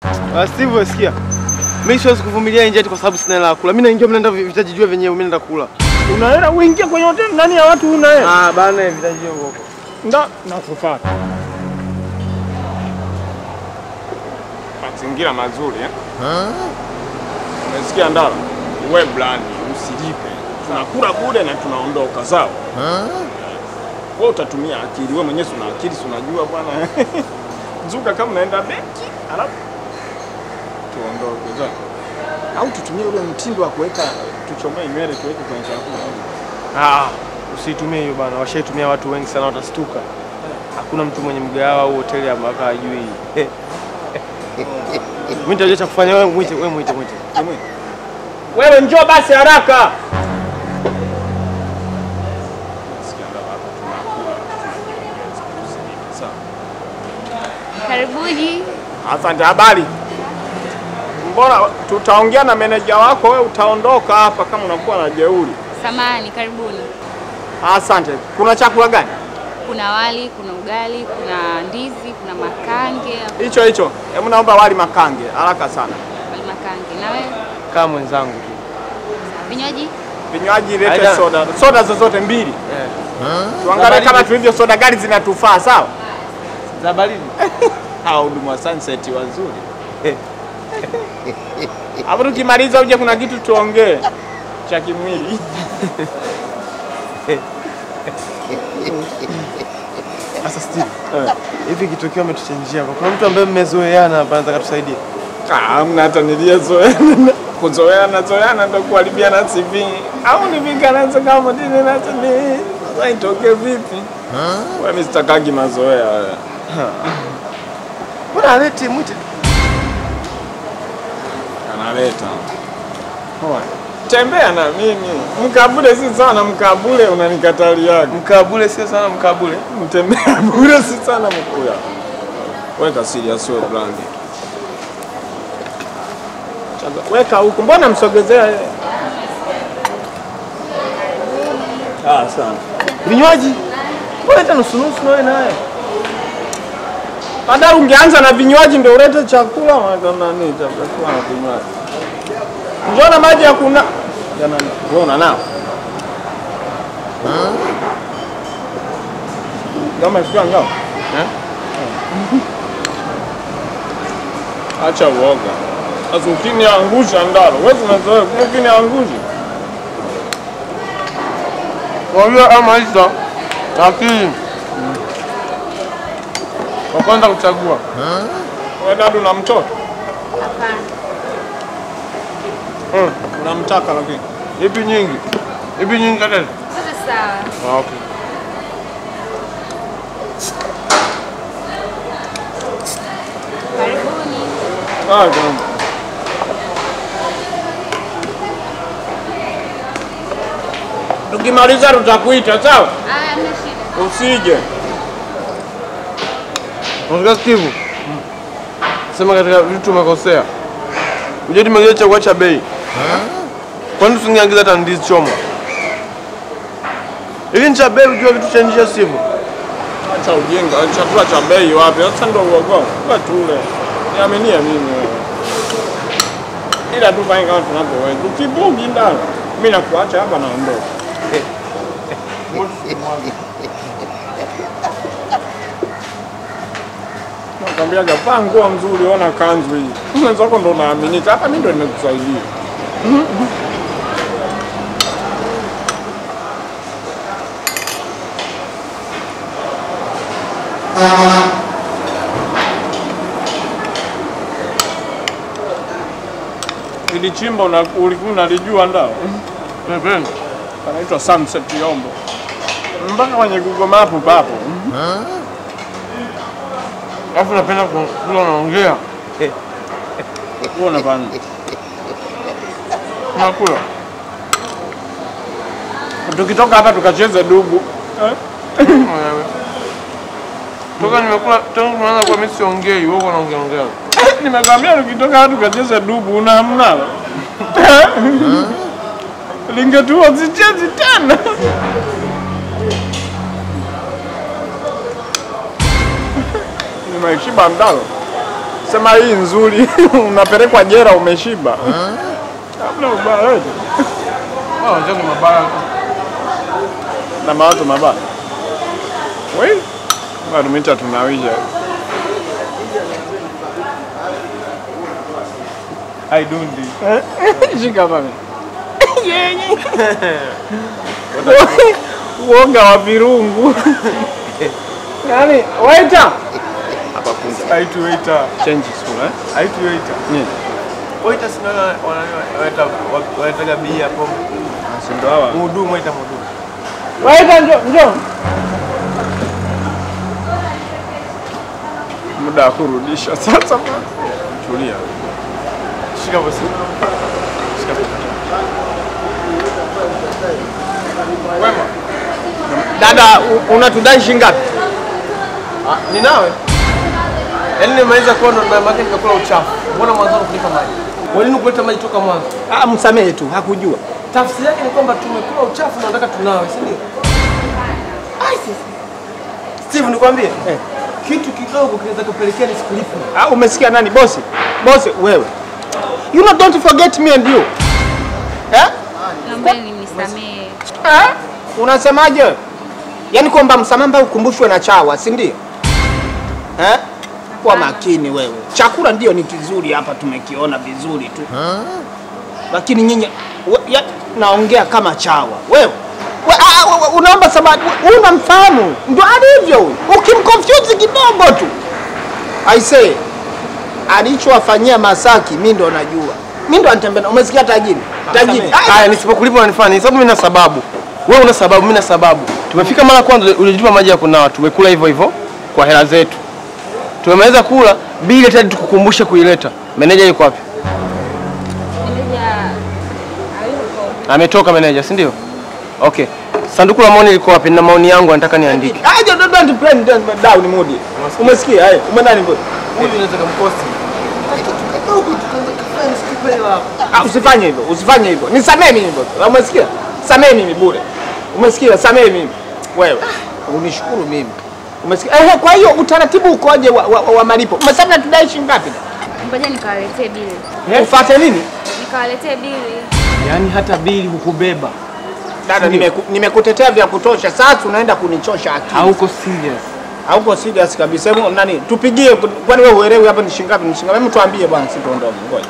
Ah, Steve sikia. Mimi siwezi kuvumilia nje eti kwa sababu sina hela ya kula. Mimi naingia mnaenda vitajijua wenyewe mimi naenda kula. Unaenda uingie kwenye hoteli ndani ya watu una hela. Ah, bana vitajijua huko. Nda nakufuata. Mazingira mazuri eh? Umesikia Ndala? We blani, usilipe. Tunakula bure na tunaondoka sawa? Wewe utatumia akili, wewe mwenyewe una akili, si unajua bwana. Zuka kama unaenda benki, alafu tuondoke sawa? Au tutumie ule mtindo wa kuweka tuchomee nywele tuweke kwenye chakula. Ah, usitumie hiyo bana. Washaitumia watu wengi sana watastuka. Hakuna mtu mwenye mgahawa au hoteli ambayo hajui. Mimi nitajua cha kufanya wewe mwite, wewe mwite, mwite. Wewe njoo basi haraka. Karibuni. Asante. Habari? Mbona tutaongea na meneja wako, wewe utaondoka hapa kama unakuwa na jeuri. Samani, karibuni. Asante. Kuna chakula gani? Kuna wali, kuna ugali, kuna ndizi, kuna makange. Hicho hicho. Hebu naomba wali makange haraka sana. Wali makange. Na wewe? Kama mwenzangu tu. Vinywaji? Vinywaji lete Aida. soda, soda zozote mbili. Eh. Tuangalie Baridi. kama tulivyo soda gari zinatufaa, sawa? Za baridi. Hao hudumu wa Sunset wazuri. Hapo tukimaliza uje kuna kitu tuongee cha kimwili. Sasa Steve. Hivi kitokeo umetuchanjia kwa kuna mtu ambaye mmezoeana hapa anataka tusaidie. Ah, Hamna hata niliyezoeana. Kuzoeana zoeana ndo kuharibiana CV. Au nivikanazo kama dini na CV. Sasa itoke vipi? Wewe mimi sitakagi mazoea wewe. Mbona alete mwite? Analeta. Tembea na mimi. Mkabule si sana mkabule unanikataliaga. Mkabule sio sana mkabule. Mtembea bure si sana mkuya. Weka serious wewe brandi. Chaza- Weka huku. Mbona msogezea? Ah, sana. Vinywaji. Mbona hata nusu nusu na wewe naye? Baada ungeanza na vinywaji ndio ulete chakula waka nani chakula na vinywaji. Njoo maji ya kuna Jana wewe una nao. Kama sio ngao. Eh? Acha uoga. Sasa ukiniangusha ndalo, wewe unazoea ukiniangusha. Mwambie ama hizo. Lakini kwa kwanza kuchagua. Wewe dadu na mtoto? Hapana. Mm. Unamtaka lakini. Ipi nyingi? Ipi nyingi kata? Zote sawa. Ah, okay. Karibuni. Ah, jambo. Tukimaliza tutakuita sawa? Aya, hamna shida. Usije. Unataka Steve? Sema katika vitu umekosea. Ujeti mwingine chakula cha bei. Kwani usingeagiza hata ndizi choma? Ili ni cha bei ujua vitu cha njia sivyo. Acha ujinga, chakula cha bei wapi? Sasa ndio uogo. Kwa tule. Niaminie mimi. wewe. Ila tu fanye kama tunavyoweza. Ukibugi ndani. Mimi nakuacha hapa naondoka. Nakwambia vaa nguo nzuri, ona kanzu hii. Mwenzako ndo naaminika, hata mimi ndo nimekusaidia. Ili chimbo una- ulikuwa unalijua ndao? Pembeni. Panaitwa Sunset Yombo. Mpaka kwenye Google Map papo. Alafu napenda ku- kula unaongea. Wewe unafanya. Unakula. Tukitoka hapa tukacheze dubu. Wewe. Toka nimekula tangu tunaanza kwa mimi siongei, wewe unaongea ongea. Nimekwambia tukitoka hapa tukacheze dubu una hamna. Lingetua sichezi tena. Nimeshiba mdalo. Sema hii nzuri, unapelekwa jera umeshiba. Hamna ubaya wewe. Ah, wenzangu mabaya. na mawazo mabaya. Wewe bado mita tunawisha. I don't do. Shika pale. Yenye. Uoga wa virungu. Yaani, waita. Hapa kunja. Aitu waiter. Change school eh? Aitu waiter. Ni. Waiter sina wanaita wanaitaga bia hapo. Si ndo hawa. Mhudumu waiter mhudumu. Waita njoo, njoo. Muda wa kurudisha sasa. Tulia. Shika basi. Shika basi. Dada, u- unatudai shilingi ngapi? Ah, ni nawe? Yaani nimeweza kuwa ndo na maana nikakula uchafu. Mbona mwanzo kulipa maji? Kwa nini kuleta maji toka mwanzo? Ah, msamehe tu, hakujua. Tafsiri yake ni kwamba tumekula uchafu na nataka tunawe, si ndio? Ai sisi. Steve nikwambie. Eh. Kitu kidogo kinaweza kupelekea nisikulipe. Ah, umesikia nani bosi? Bosi wewe. You know don't forget me and you. Eh? Naomba nisamehe. Eh? Unasemaje? Yaani kwamba msamaha ukumbushwe na chawa, si ndio? Eh? Kwa makini wewe. Chakula ndio ni kizuri hapa tumekiona vizuri tu. Lakini nyinyi we- ya- naongea kama chawa. Wewe we, ah, we- we- unaomba samahani, we- unamfahamu ndio alivyo huyu. Ukimconfuse kidogo tu. I say alichowafanyia Masaki mimi ndo najua. Mimi ndo anatembea. Umesikia tajiri? Tajiri. Ah, Haya, nisipokulipa unanifanya nini? Sababu mimi na sababu. Wewe una sababu, mimi na sababu. Tumefika mara kwanza ulitupa maji ya kunawa, tumekula hivyo hivyo kwa hela zetu. Tumemaliza kula, bili tena tukukumbushe kuileta. Meneja yuko wapi? Meneja hayupo. Ametoka meneja, si ndio? Okay. Sanduku la maoni liko wapi? Na maoni yangu nataka niandike. Aje don't don't play down down mood. Umesikia? Haya, umeenda ni Huyu unaweza kumkosti. Ah, usifanye hivyo, usifanye hivyo. Nisamee mimi hivyo. Umesikia? Samee mimi bure. Umesikia? Samee mimi. Wewe. Unishukuru mimi. Umesikia? Eh, kwa hiyo utaratibu ukoje wa, wa, wa malipo? Umesema tudai shilingi ngapi? Ngoja nikawaletee bili. Eh? Ufuate nini? Nikawaletee bili. Yaani hata bili hukubeba. Dada, nimeku- nimekutetea vya kutosha. Sasa unaenda kunichosha akili. Hauko serious. Hauko serious kabisa. Hebu nani? Tupigie kwani wewe uelewi hapa ni shilingi ngapi? Ni shilingi ngapi? Hebu tuambie bwana, sisi tuondoke. Ngoja.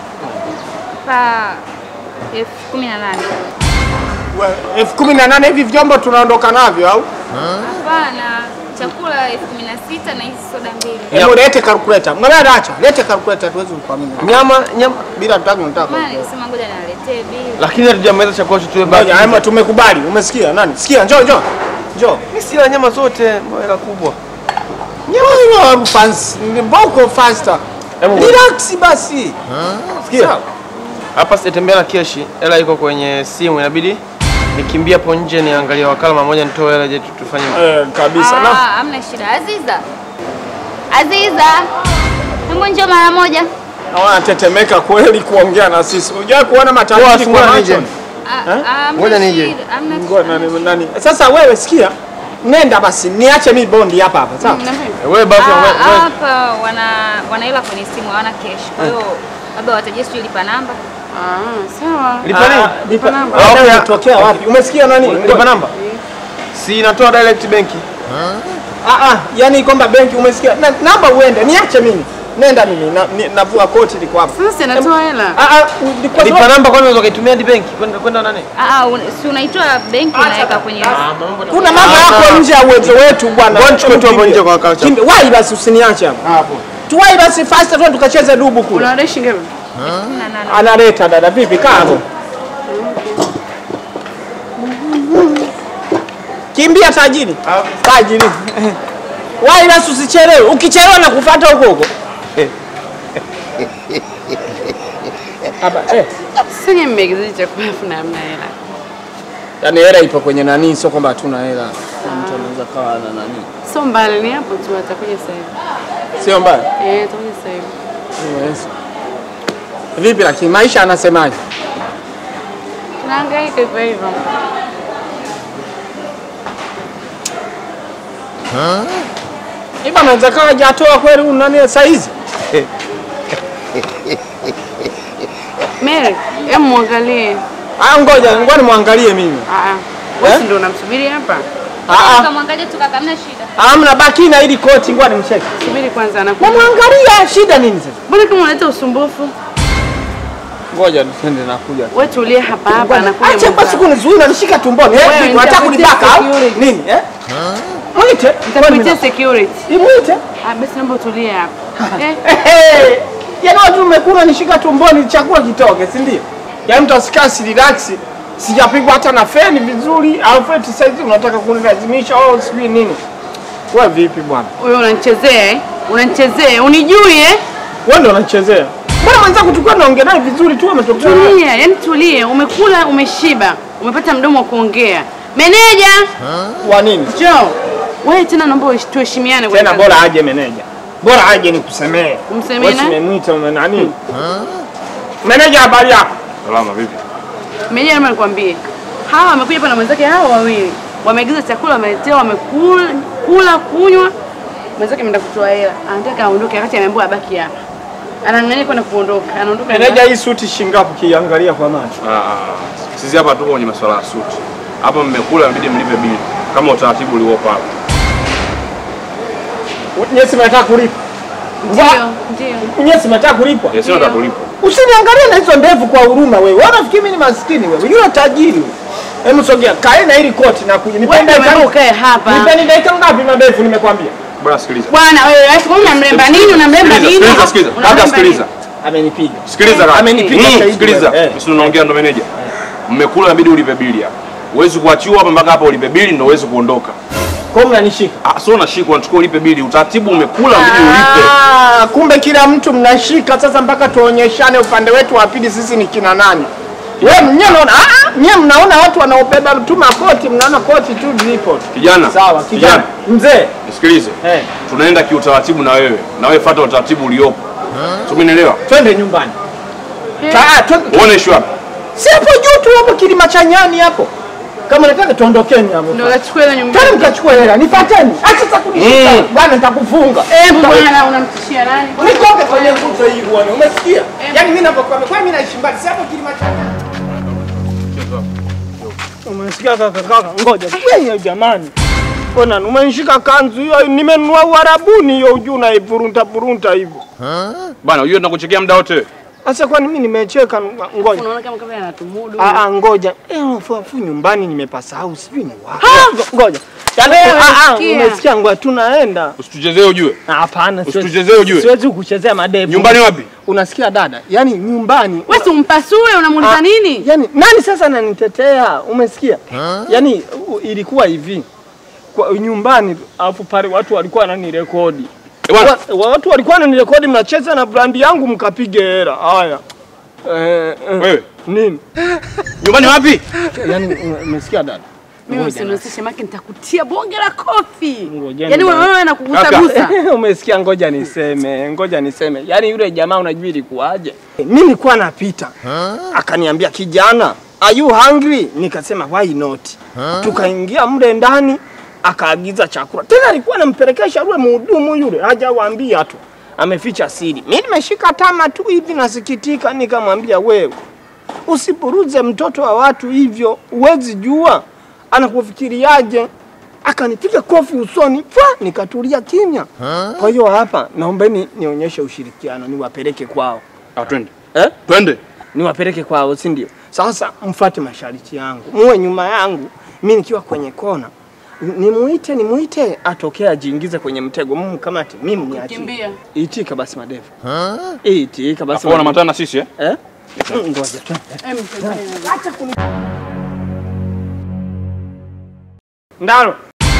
Pa elfu kumi na nane. Wewe, elfu kumi na nane hivi vyombo tunaondoka navyo au? Hapana, chakula elfu kumi na sita na hizi soda mbili. Hebu lete calculator. Mwana acha. Lete calculator tuweze kuamini. Nyama nyama Bila tutaki nataka. Maana nilisema ngoja niwaletee bili. lakini hatujamaliza chakula chote tuwe baki. Ngoja, haya tumekubali. Umesikia nani? Sikia, njoo njoo. Njoo. Mimi sila nyama zote, hela kubwa. Nyama hiyo fans, ni boko faster. Hebu Relax basi. Sikia. hapa sitatembea na keshi, hela iko kwenye simu, inabidi nikimbie hapo nje niangalie wakala mara moja nitoe hela je tufanye. Eh, kabisa. Ah, Na hamna shida. Aziza. Aziza. Hebu njoo mara moja. naona tetemeka kweli kuongea na sisi. Unajua kuona Poa, matajiri ngoja kwa nije. macho. Ah, ah, hamna Ngoja nije. shida, hamna Ngoja nani nani. Sasa wewe sikia. Nenda basi, niache mi bondi hapa hapa, sawa? Eh, Wewe basi Ah, wewe- wewe- hapa wana wana hela kwenye simu hawana cash. Kwa hiyo labda watajie sijui lipa namba. Sawa. lipa nini? Ah, lipa namba. Ah, okay. Unatokea wapi? Umesikia nani? Lipa namba. Si inatoa direct benki. Ah ah, yani kwamba benki umesikia? Na, namba uende, niache mimi. Nenda mimi, na, ni, navua koti liko hapa. Sasa anatoa hela. Ah ah, ni kwa Lipa sababu namba kwani unaweza kuitumia hadi benki kwenda kwenda nani? Ah, ah, un- si unaitoa benki unaweka kwenye kuna mambo yako nje ya uwezo wetu bwana. Ngoja nichukue tu hapo Kimbia. nje kwa wakati. Kimbia. Wahi basi usiniache hapa. Hapo. Tuwahi basi fast tu tukacheze dubu kule. Unadai shilingi ngapi? kumi na nane. Analeta dada vipi kaa hapo. Kimbia tajiri. Tajiri. Wahi basi usichelewe. Ukichelewa na kufuata huko huko. Hapa eh. Sasa nyinyi mmeigiza chakula afu na hamna hela. Yaani hela ipo kwenye nani, sio kwamba hatuna hela. Mtu anaweza kawa na nani. Sio mbali ni hapo tu atakuja sasa hivi. Sio mbaya. Eh, atakuja sasa hivi. Yes. Vipi lakini maisha anasemaje? Tunahangaika hivyo hivyo. Iba anaweza kawa hajatoa kweli huyu nani saa hizi? Mary, hem muangalie. Ah, ngoja ngoja nimwangalie mimi. Ah, ah. Wewe si ndio unamsubiri hapa? Ah, Tukamwangalia tu kaka, hamna shida. ah, amna baki na hili koti, ngoja nimcheke. Subiri kwanza anakuja. Namwangalia, shida nini sasa? Mbona kama unaleta usumbufu? Ngoja tusende nakuja. Wewe tulie hapa hapa anakuja. Acha basi mwenzako. kunizuia unanishika tumboni. Eh, Wewe, vipi, unataka nitakuitia kunibaka au security. nini? Eh? Mwite. Nitakuitia security. Imwite. Ah, basi naomba utulie hapa. Eh, Hey, yaani watu umekula nishika tumboni chakula kitoke, si ndio? Yaani mtu asikaa si relax. Sijapigwa hata na feni vizuri, au feti saizi unataka kunilazimisha au sijui nini. Wewe vipi bwana? wewe unanichezea eh? Unanichezea. Unijui eh? Wewe ndio unachezea. Mbona mwenzako tulikuwa tunaongea naye vizuri tu ametokea. Tulia, yani tulie. Umekula, umeshiba. Umepata mdomo wa kuongea. Meneja, Wa nini? njoo. Wewe tena naomba uhesh- tuheshimiane kwa Tena kazi. bora aje meneja. Bora aje nikusemee. Umsemee Wewe nani? umeniita ume nani? Meneja habari yako? Salama vipi? Meneja, naomba nikwambie. Hawa wamekuja hapa na mwenzake hawa wawili. Wameagiza chakula, wameletewa, wamekula, kula, kunywa. Mwenzake ameenda kutoa hela. Anataka aondoke wakati ameambiwa abaki hapa. Anang'ania kwenda kuondoka. Anaondoka. Meneja hii suti shingapi kiangalia kwa macho? Ah, ah, sisi hapa tuko kwenye masuala ya suti. Hapa mmekula inabidi mlipe bili kama utaratibu uliopo hapa. Nyesi mnataka kulipa. Ndio, ndio. Nyesi mnataka kulipwa. Eh, sio tulipo. Usiniangalie na hizo ndevu kwa huruma wewe. Wewe unafikiri mimi ni maskini wewe? Yule tajiri. wewe. Hebu sogea, kae na hili koti na kuja. Wewe Nipende ndio umeamua dakika. ukae hapa. Nipende dakika ngapi madefu nimekwambia? Bwana sikiliza. Bwana wewe, acha kama unamlemba nini? Unamlemba Sikiliza, nini? sikiliza, sikiliza. Unamlemba Kaka sikiliza. Amenipiga. Sikiliza kaka. Amenipiga Mm, shahidi Sikiliza. wewe. Eh. Sisi tunaongea ndo meneja. Mmekula inabidi ulipe bili hapa. Huwezi kuachiwa hapa mpaka hapa ulipe bili ndio uweze kuondoka. Kwa hiyo mnanishika. Ah, sio unashikwa unachukua ulipe bili. Utaratibu umekula inabidi ulipe. Ah, kumbe kila mtu mnashika sasa mpaka tuonyeshane upande wetu wa pili sisi ni kina nani. Wewe mnyewe unaona ah, ah, nyewe mnaona watu wanaobeba tu makoti, mnaona koti tu zipo. Kijana. Sawa, kijana. Mzee. Nisikilize. Eh, Tunaenda kiutaratibu na wewe. Na wewe fuata utaratibu uliopo. Sio umenielewa? twende nyumbani. Ah, twende. Uone issue hapa. Si hapo juu tu hapo kilima cha nyani hapo. Kama nataka tuondokeni hapo. Ndio kachukua ile Tena nyumbani. mkachukua hela, nifateni. Acha sasa kunishika. Mm. Bwana nitakufunga. Eh, bwana unamtishia nani? Nitoke kwenye nguzo hii bwana, umesikia? Yaani mimi ninapokuwa kwa mimi naishi mbali, si hapo kilima cha nyani. Umesikia kaka kaka, ngoja wewe jamani. Mbona umenishika kanzu hiyo nimenunua Uarabuni hiyo ujuu na ipurunta purunta hivyo. Bwana, unajua tunakuchekea muda wote. Sasa kwani mimi nimecheka ngoja. Unaona kama kama anatumudu. Ah ah ngoja. Eh unafu nyumbani nimepasahau sijui ni wapi. Ngoja. Yaani Wewe, ah ah sikia. umesikia ngoja tunaenda. Usituchezee ujue. Ah, Hapana, siwezi- Usituchezee ujue. siwezi kuchezea madevu. Nyumbani wapi? Unasikia dada? Yaani nyumbani. Wewe si umpasue unamuuliza Ah, nini? Yaani nani sasa ananitetea? Umesikia? Yaani u- ilikuwa hivi. Kwa nyumbani alafu pale watu walikuwa wananirekodi. Eh, bwana. Wa- Watu walikuwa wananirekodi mnacheza na brandi yangu mkapige hela. Haya. Eh, eh, Wewe. nini? Nyumbani wapi? Yaani ume- umesikia dada? Mimi usinihusishe maki nitakutia bonge la kofi. Ngojeni Yaani bwana. wewe nakugusa gusa. Umesikia? Ngoja niseme, ngoja niseme. Yaani yule jamaa unajua ilikuwaje? Mimi nilikuwa napita, akaniambia kijana, are you hungry? Nikasema why not? Tukaingia mle ndani, akaagiza chakula. Tena alikuwa anampelekesha yule mhudumu yule, hajawaambia tu, ameficha siri. Mimi nimeshika tama tu hivi, nasikitika, nikamwambia wewe, usipuruze mtoto wa watu hivyo, huwezi jua anakufikiriaje akanipiga kofi usoni pwa, nikatulia kimya. Kwa hiyo hapa naombeni nionyeshe ushirikiano, niwapeleke kwao Ah, twende. eh? Twende. niwapeleke kwao, si ndio? Sasa mfate masharti yangu, muwe nyuma yangu, mi nikiwa kwenye kona nimuite nimuite, atokee ajiingize kwenye mtego, mkamate mimi niachie. Kimbia. Itika basi madevu, itika basi Afu unamatana madevu. na sisi eh? eh? Ngoja tu. Em, tembea. Ndaro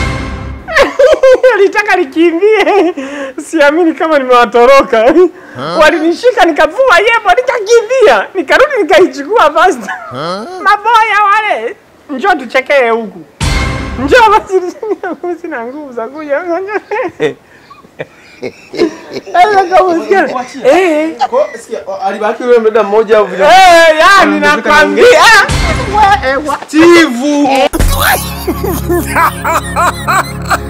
alitaka likimbie, siamini kama nimewatoroka. Walinishika nikavua yebo, nikakimbia, nikarudi nikaichukua basi. Maboya wale, njoo tuchekee huku, njoo basi, sina nguvu za kuja. Sasa kama usikia- Eh, Alibaki yule mdada mmoja au vile. eh, yani nakwambia Tivu.